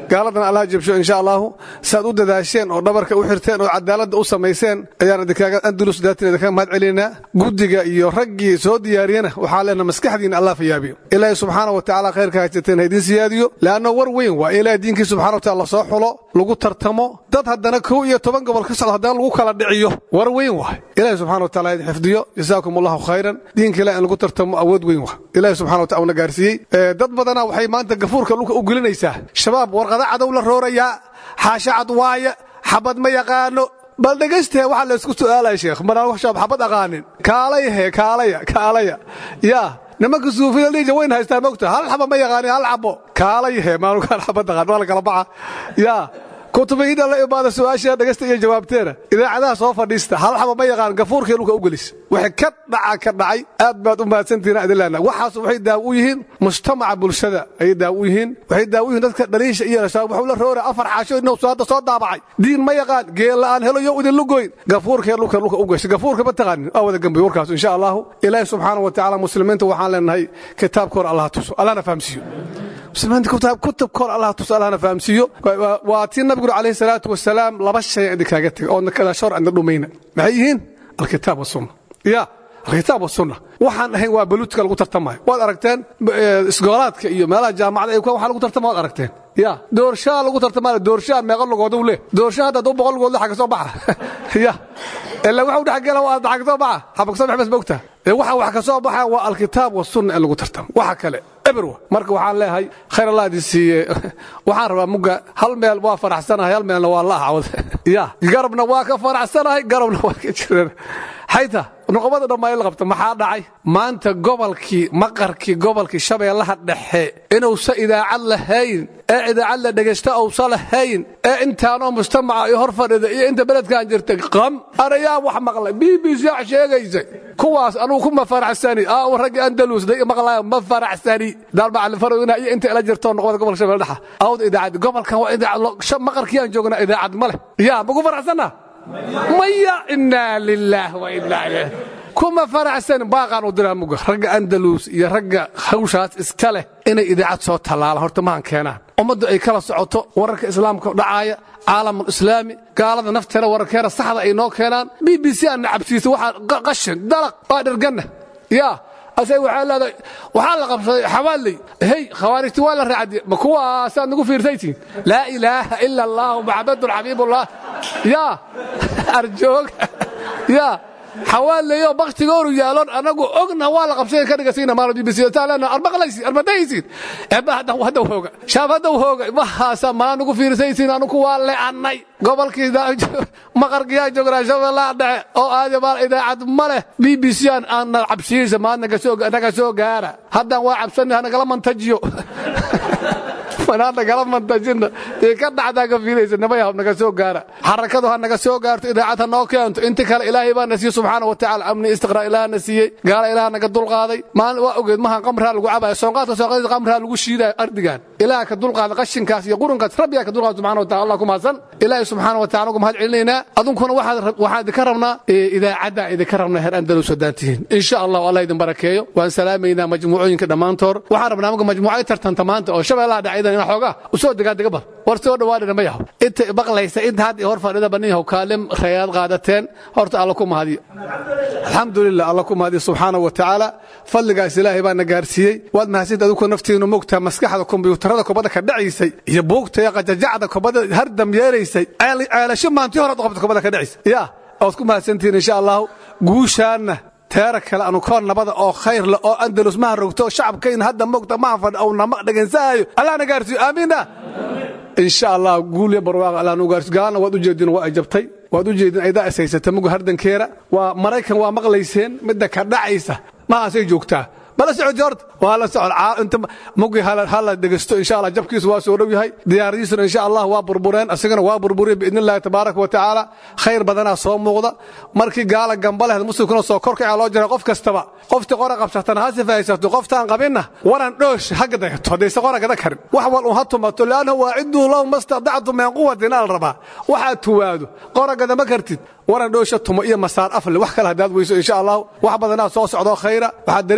gaaladana allaha jabsho insha allahu saad u dadaasheen oo dhabarka u xirteen oo cadaaladda u samayseen ayaan idinkaaga andulus daatin idinkaga mahad celinaynaa guddiga iyo raggii soo diyaariyana waxaa leenaha maskaxdiina allah fayaabiyo ilaahay subxaana wa tacaala khayrka haysateen ha idiin siyaadiyo leanno war weyn waa in ilaahay diinkii subxana wa taala lasoo xulo lagu tartamo dad haddana kow iyo toban gobol ka socdo haddana lagu kala dhiciyo war weyn waay ilaahay subxana wa taala ha idin xifdiyo jasaakum allahu khayran diinka ilahi in lagu tartamo awood weyn waa ilaahay subxana wa taala una gaarsiiyey dad badana waxay maanta gafuurka dhulka u gelinaysaa shabaab warqada cadow la roorayaa xaasha cad waaya xabad ma yaqaano bal dhegaystahe waxaa laysku su'aalaya sheekh maraan shabaab xabad aqaanin kaalaya he kaalaya kaalaya yaa nimanka suufida dhiija wayn haystaa mogta hal xaba ma yaqaanin hal xabo kaalaya he maanukaan xabad aqaan waa la kala baxa yaa kutubihiina la imaada su-aasha dhegaysta iyo jawaabteena idaacadaha soo fadhiista hal xaba ma yaqaan gafuurkii dhulka u gelis wixii ka dhaca ka dhacay aad baad u mahadsantihiin adilaana waxaas waxay daaw u yihiin mujtamaca bulshada ayay daaw u yihiin waxay daaw u yihiin dadka dhaliisha iyo shabaab wuxuu la roora afar xaasho inuu hadda soo daabacay diin ma yaqaan geel la'aan helo yo idin lugoyn gafuurkii dhulka dhulka u gashay gafuurka ma taqaanin waa wada gambiy warkaas insha allahu ilaahi subxaana wa tacaala muslimiinta waxaan leenahay kitaabkoor allah tuso allahna fahamsiiyo muslimiinta kutubkoor allah tuso allahna fahamsiiyo waa tii nabigu calayhi salaatu wasalaam laba shay idinkaaga tegay oo kada shor anda dhumayna maxay yihiin alkitaab wasunna ya alkitaab wasunna waxaan ahayn waa baluudka lagu tartamayo waad aragteen isgoolaadka iyo meelaha jaamacada ay waxa lagu tartama waad aragteen ya doorshaa lagu tartamayo doorshaa meeqa lugood u leh doorshaa hadda duu boqol lugood le xagga soo baxa ya ilaa waxa u dhex gela waa xagga soo baxa xabag soo baxbas mogta waxa wax ka soo baxa waa alkitaab wasunna in lagu tartamo waxa kale eberwa marka waxaan leeyahay khayr allah idin siiye waxaan rabaa mugga hal meel waa faraxsanahay hal meelna waa la ahawad ya garabna waa ka faraxsanahay garabna waa ka jireen xayta nuqubada dhammaan la qabta maxaa dhacay maanta gobolkii maqarkii gobolkii shabeellaha dhexe inuusa idaacad lahayn ee idaacad la dhegaysta uusa lahayn ee intaanoo mujtamaca iyo hor fadhida iyo inta beledkan jirtay qam arayaa wax maqlay b b c wax sheegaysay kuwaas anugu kuma faraxsani aa raggii andalus day maqlaayo ma faraxsani daalmacalin farowina iyo inta ila jirto nuqubada gobolka shabeelle dhexa awd idaacad gobolkan waa idaacad maqarkii aan joognaa idaacad ma leh yaa maku faraxsanaa maya inaa lilaah wa inaa ilayh kuma faraxsan baaqaan u diraa muga ragga andalus iyo ragga hawshaas iska leh inay idaacad soo tallaalaan horta mahan keenaan ummaddu ay kala socoto wararka islaamka dhacaaya caalamul islaami gaalada nafteena wararkeena saxda ay noo keenaan b b c aan nacabsiisa waxaa qashin dalaq waa dherganna yaa asay waxaa leedahay waxaa la qabsaday xawaaley hey khawaarijti waa la raacdi ma kuwaasaad nagu fiirsaytiin laa ilaaha ila allahu maxamedun xabiibullah yaa arjoog yaa xawaaleyoo baktigooru yaalon anagu ogna waa la qabsay ka dhigasiina maalo bbctaalena armaqlaysi armadaysiin eba haddaw hooga shaab haddaw hooga mahaasa malaa nagu fiirsaysiin anugu waa le'annay gobolkii maqarkiyaa joognaa shabeellaha dhexe oo aadi maal idaacad ma leh b b c aan aana cabsiisa maad naga soo gaara haddaan waa cabsanay hanagala mantajiyo nagala mantajina dee ka dhacdaa ka fiilaysa nabayaw naga soo gaara xarakadu ha naga soo gaarto idaacad ha noo keento inta kale ilaahay baa na siiyey subxaana wa tacaala amni istiqraa ilaah na siiyey gaala ilaah naga dulqaaday maalin waa ogeed mahan qamraa lagu cabaya soonqaadka soonqaadka qamraa lagu shiidaya ardigan ilaah ka dulqaaday qashinkaas iyo qurunkaas rabbigaa ka dulqaaday subxana wa taala allah ku mahadsan ilaahay subxaana wa taala ugu mahad celinaynaa adunkuna waxaan idinka rabnaa idaacadda idinka rabnaa heer andalus haddaan tihiin insha allah allah idin barakeeyo waan salaamaynaa majmuucooyinka dhammaantood waxaan rabnaa marka majmuucay tartanta maanta oo shabeellaha dhacaydan ina xoogaa usoo degaa dega bar war soo dhawaadhina ma yahow inta maqlaysa inta had hor fadhida baniyahow kaalim rayaad qaadateen horta alla ku mahadiyo alxamdulilah alla ku mahadiyo subxaana wa tacaala fadligaas ilaahay baa na gaarsiiyey waad mahadsantaed adigu naftiinu mogtaa maskaxda kombiyuutarada kubadda ka dhacaysay iyo buugta iyo qajajacda kubadda hardam yeelaysay ceelasho maantii hore qabta kubadda ka dhacaysa yaa waad ku mahadsantihiin insha allahu guushaanna teera kale anu koor nabada oo khayr leh oo andalus maha rogto shacabkayna hadda mogta maha fadh ou nama dhegaynsanayo allah na gaarsiiyo aamiina insha allah guulya barwaaqa allah nu gaarsiyo gaalana waad u jeedin waa ay jabtay waad u jeedin aydaa is haysata muga hardankeera waa maraykan waa maqlayseen midda ka dhacaysa mahaasay joogtaa bala socoti horta waa la socod inta mugi hala dhegeysto insha allah jabkiisu waa soo dhow yahay diyaaradiisuna insha allah waa burbureen asagana waa burburiyeen biidni illahi tabaaraka wa tacaala khayr badanaa soo muuqda markii gaala gamba lehed muslimkuna soo korkaca loo jiray qof kastaba qoftii qora qabsatana ha sifahaysato qoftaan qabinna waran dhoosh hagga dagato haddayse qora gada karin wax wal un ha tumato liannahu waaciduu lahum mastadactu min quwatin ala rabaa waxaad tuwaado qora gadama kartid waran dhoosha tumo iyo masaar afle wax kale haddaad weyso insha allah wax badanaa soo socdoo khayra waxaad dareemi kartiin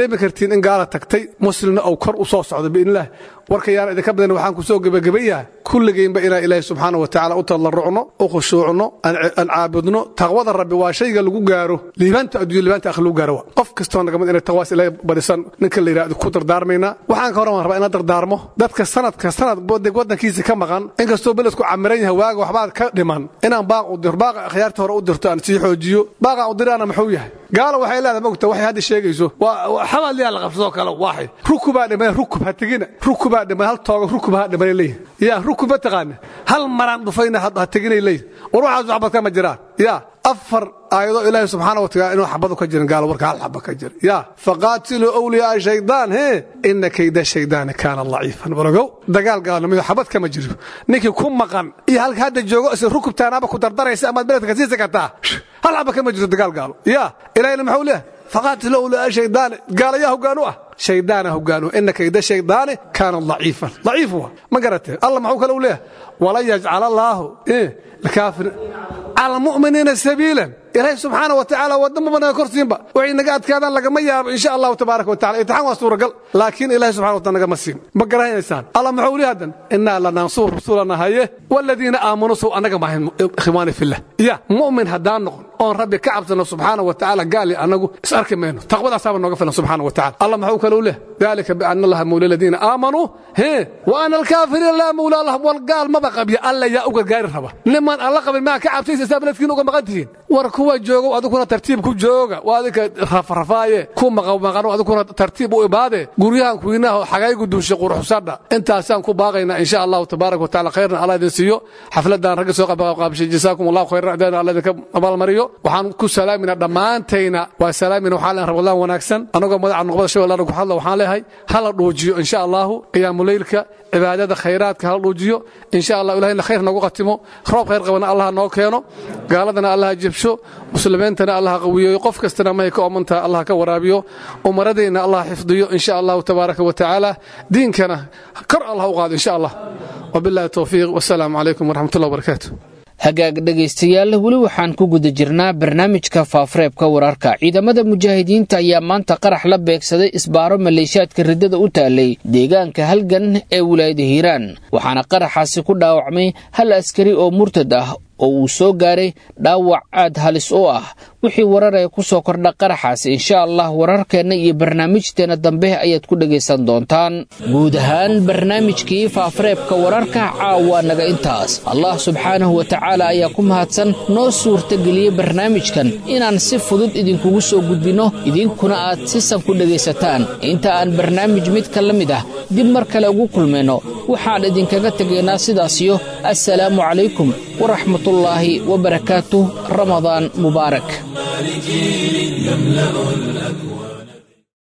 ogtihiin in gaala tagtay muslimna uu kor u soo socdo biidnilah warka yaan idinka badan waxaan ku soo gebagabayaha kulligaynba inaan ilaahi subxaana wa tacaala u tadarrucno u khushuucno aan caabudno taqwada rabbi waa shayga lagu gaaro liibaanta adduunya liibaanta akhri lagu gaaro wa qof kastoo nagamid inay taqwaas ilaahi badisan ninka la yidhahdo ku dardaarmaynaa waxaan ka horan rabaa inaan dardaarmo dadka sanadka sanad waddankiisa ka maqan inkastoo beledku camiran yahay waaga waxbaad ka dhiman inaan baaq u diro baaqa akhyaarta hore u dirto aan sii xoojiyo baaqaan u diraana muxuu yahay gaalo waxay leedahay mogta waxay hadda sheegayso xabad yaa la qabsadoo kale waaxid rukubaa dhimay rukub ha tegina rukubaa dhimay hal tooga rukub ha dhimanay leeyihin yaa rukub ma taqaana hal maraan dhufayna ha teginay leeyihin war waxaas waxbad kama jiraan yaa afar aayadoo ilaahi subxaana wa taala inuu xabadu ka jirin gaalo warka hal xaba ka jira yaa faqaatiluu awliyaaa shaydaan hee ina kayda shaydaani kaana daciifan walagow dagaal gaalnimadu xabad kama jiro ninkii ku maqan iyo halka hadda joogo is rukubtaanaaba ku dardaraysa amaad beledka sii sakataa hal xaba kama jiro dagaal gaalo yaa ilahina muxuu leeyahay faqaatiluu awliyaaa shaydaani gaalayaa hoggaan u ah shaydaana hoggaanu ina kayda shaydaani kaana daciifan daciif wa ma garatee allah maxuu kale u leeyahay wala yajcal allaahu lkaafir cala almu'miniina sabiilan ilaahay subxaana wa tacaala wadama banaga korsiinba waxay naga adkaadaan lagama yaabo insha allahu tabaaraka wa tacala imtixaan waa suuragal laakiin ilahay subxana wa taala nagama siin ma garanaysaan allah muxuu lihi haddan innaa lanansur rusulana haye waladiina aamanuu sow annaga maahayn ikhwaani fillah ya mu'min haddaan noqon oon rabbi ka cabsano subxaana wa tacaala gaali annagu is arki mayno taqwadaasaaba nooga filan subxaana wa tacala allah maxuu kale u leh dalika biana allaha mawla aladiina aamanuu he wa ana alkaafiriina laa mawla allah wal gaal maba qabya alla yaa u gargaari raba niman alla qabin maa ka cabsaysa saa beledkiina uga maqan tihiin war kuwa joogow adikuna tartiib ku jooga waa adinka rafrafaaye ku maqmaqano adikuna tartiib u imaade guryahan kuwiinaha xagaygu duusha quruxsadha intaasaan ku baaqaynaa insha allahu tabaaraka wa tacala khayrna allah idin siiyo xafladan ragga soo qaabqaabishay jasaakum allahu khayran adana allah idinka abaalmariyo waxaan ku salaaminaa dhammaantayna waa salaamina waxaa leen rabadlaan wanaagsan anagoo madaca noqbada shabeellana ku hadla waxaan leeyahay hala dhuujiyo insha allahu qiyaamuleylka cibaadada khayraadka hala dhuujiyo insha allah ilahayna khayr noogu qatimo roob khayr qabana allah noo keeno gaaladana allah jebsho muslimiintana allah qawiyeeyo qof kastana mahay ka oomantaha allah ka waraabiyo umaradayna allah xifdiyo insha allahu tabaaraka wa tacaala diinkana kor allah u qaado insha allah wabillahi towfiiq wasalaamu calaykum waraxmatullahi wabarakaatu hagaag dhegaystayaal weli waxaan ku guda jirnaa barnaamijka faafareebka wararka ciidamada mujaahidiinta ayaa maanta qarax la beegsaday isbaaro maleeshaadka riddada u taalay deegaanka halgan ee wilaayada hiiraan waxaana qaraxaasi ku dhaawacmay hal askari oo murtad ah oo uu soo gaaray dhaawac aad halis u ah wixii wararee ku soo kordha qaraxaasi insha allah wararkeenna iyo barnaamijteenna dambe ayaad ku dhegaysan doontaan guud ahaan barnaamijkii faafareebka wararka caawa naga intaas allah subxaanahu wa tacaala ayaa ku mahadsan noo suurtageliyey barnaamijkan inaan si fudud idinkugu soo gudbinno idinkuna aad sisan ku dhegaysataan inta aan barnaamij midka la mid ah dib mar kale ugu kulmayno waxaan idinkaga tegaynaa sidaasiyo assalaamu calaykum waraxmat الله وبركاته رمضان مبارك يملأ الأكوان